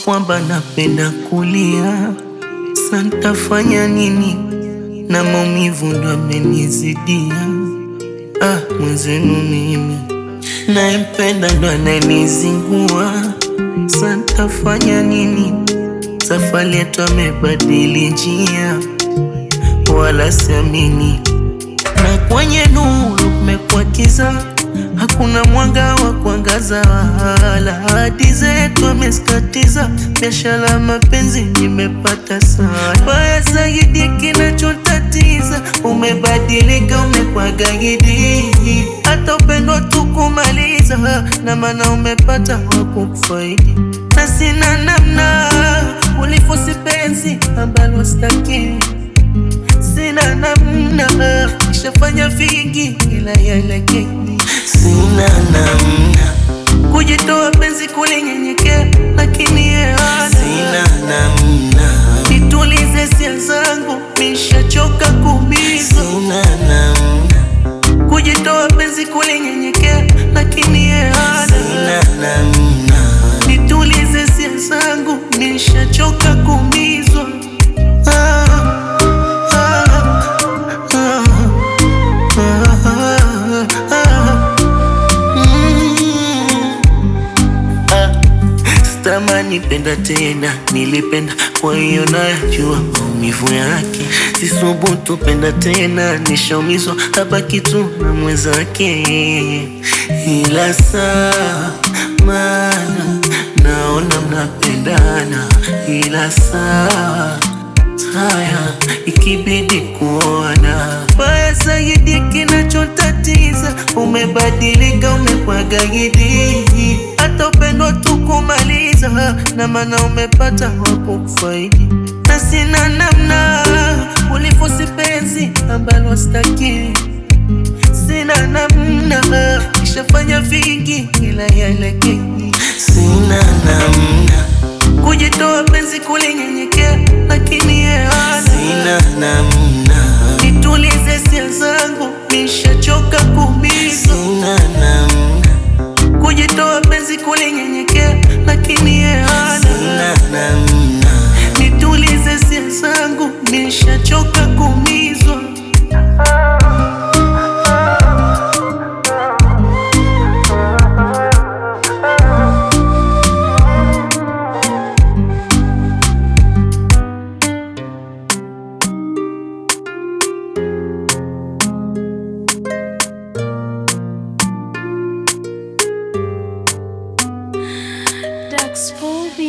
kwamba napenda kulia, santafanya nini? Na maumivu ndo amenizidia. Ah, mwenzenu mimi naempenda ndo ananizingua, santafanya nini? Safari yetu amebadili njia, wala siamini, na kwenye nuru kumekuwa kiza hakuna mwanga wa kuangaza, wala hadi zetu ameskatiza. Biashara mapenzi nimepata sana, baya zaidi kinachotatiza, umebadilika, umekuwa gaidi, hata upendo tukumaliza, na maana umepata wa kukufaidi, na sina namna, ulifosi penzi ambalo sitaki sina namna, nishafanya vingi ila yalekeni, sina namna kujitoa penzi kulinyenyekea, lakini yeye hana. Sina namna nitulize hisia zangu, nishachoka kuumizwa. Sina namna kujitoa penzi kulinyenyekea, lakini yeye hana. Sina namna nitulize hisia zangu, nishachoka kuumizwa. Ah. Sitamani penda tena, nilipenda kwa hiyo najua maumivu yake. Sisubutu penda tena, nishaumizwa hapa kitu na mwenzake, ila saa mana naona mnapendana, ila saa haya ikibidi kuona baya zaidi, kinachotatiza umebadilika, umekuwa gaidi, hata upendo tukumaliza, na maana umepata wa kukufaidi, na sina namna, ulifosi penzi ambalo sitaki, sina namna, nishafanya vingi ila yalekeni, sina namna kujitoa penzi kulinyenyekea, lakini yeye hana. Sina namna nitulize hisia zangu, nishachoka kuumizwa. Sina namna kujitoa penzi kulinyenyekea, lakini yeye hana. Sina namna nitulize hisia zangu, nishachoka kuumizwa.